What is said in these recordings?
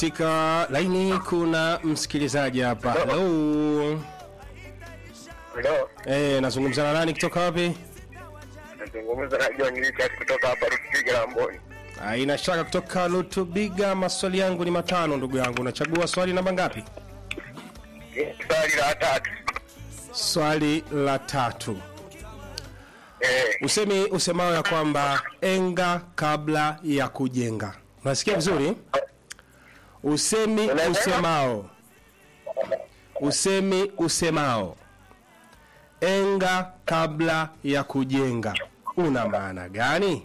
Katika laini kuna msikilizaji hapa. Hello. Hello. Eh, nazungumza na nani kutoka wapi? Nazungumza na John Richard kutoka hapa Rutigi Lamboni. Haina shaka kutoka Lutubiga. Maswali yangu ni matano ndugu yangu. Unachagua swali namba ngapi? Swali la tatu. Swali la tatu. Eh, Usemi usemao ya kwamba enga kabla ya kujenga. Unasikia vizuri? Usemi Unasema? usemao. Usemi usemao. Enga kabla ya kujenga. Una maana gani?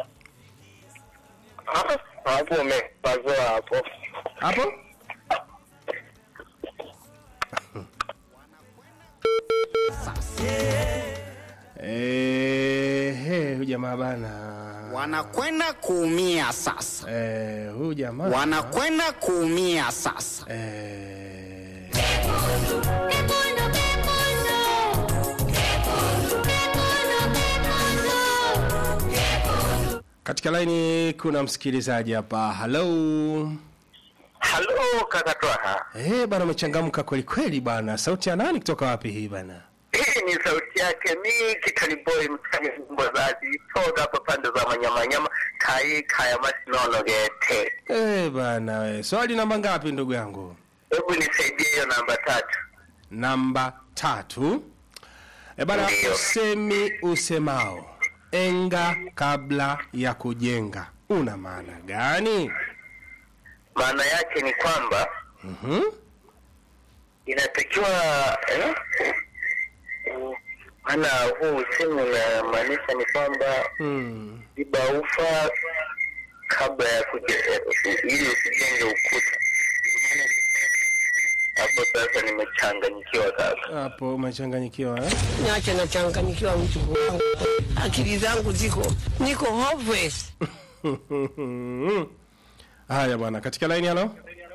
ah, hapo umepazoa hapo. Hapo? Eh, he, huyu jamaa bana. wanakwenda kuumia sasa, Eh, huyu jamaa. wanakwenda kuumia sasa. Eh, katika laini kuna msikilizaji hapa. Hello. Halo kaka Twaha. Eh, bana umechangamka kweli kweli bana. Sauti ya nani kutoka wapi hii bana? Hii ni sauti yake mi Kitani Boy msanii mbozazi toka hapa pande za Manyamanyama kai kaya masinono gete. Eh, bana we. Swali namba ngapi ndugu yangu? Hebu nisaidie hiyo namba tatu. Namba tatu. E bana, Ndiyo. usemi usemao enga kabla ya kujenga una maana gani? Maana yake ni kwamba Mhm. inatakiwa eh? Maana huu usemi unamaanisha ni kwamba Mm. ziba ufa kabla ya kujenga ili usijenge ukuta. Hapo sasa nimechanganyikiwa kaka. Hapo umechanganyikiwa eh? Niache nachanganyikiwa mtu wangu, akili zangu ziko niko hopeless. Haya bwana, katika laini halo.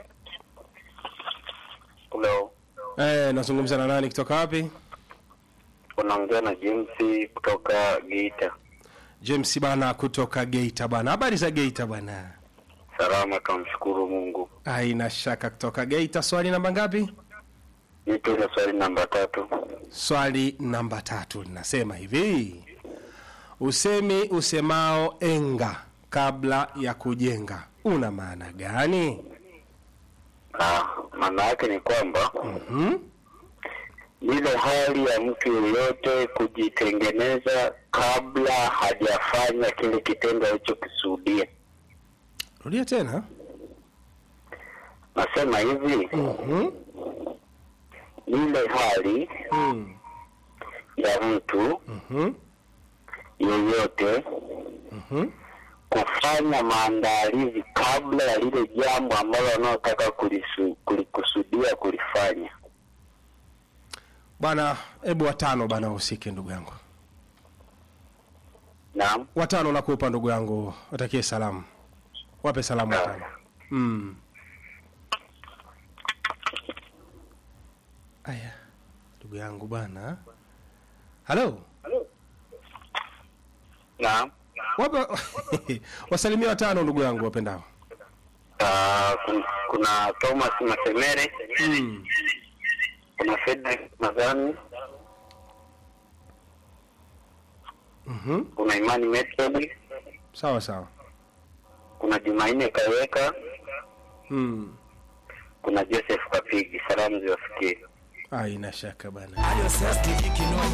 Hello. Eh, nazungumza na nani kutoka wapi? Unaongea na James kutoka Geita. James bana kutoka Geita bana. Habari za Geita bana? Salama, tunamshukuru Mungu. Haina shaka kutoka Geita. Swali namba ngapi? Nipe ile swali namba tatu. Swali namba tatu linasema hivi: usemi usemao enga kabla ya kujenga una maana gani? Ah, maana yake ni kwamba Mhm. ile hali ya mtu yeyote kujitengeneza kabla hajafanya kile kitendo alichokisudia. Rudia tena. Nasema hivi, Mhm. ile hali Mm. ya mtu Mhm. yeyote Mhm. kufanya maandalizi kabla ya lile jambo ambalo wanaotaka kulisu- kulikusudia kulifanya. Bwana, hebu watano bana usike ndugu yangu. Naam. Watano nakupa ndugu yangu, watakie salamu. Wape salamu watano. Mm. Aya. Ndugu yangu bwana. Halo. Naam. Wape wasalimia watano ndugu yangu wapendao. Ah, kun- kuna Thomas Masemere, Mm. kuna Fredrick Mazani, Mhm. kuna Imani Method, Sawa sawa. kuna Jumanne Kaweka, Mm. kuna Joseph Kapigi. Salamu ziwafikie. Haina shaka bana.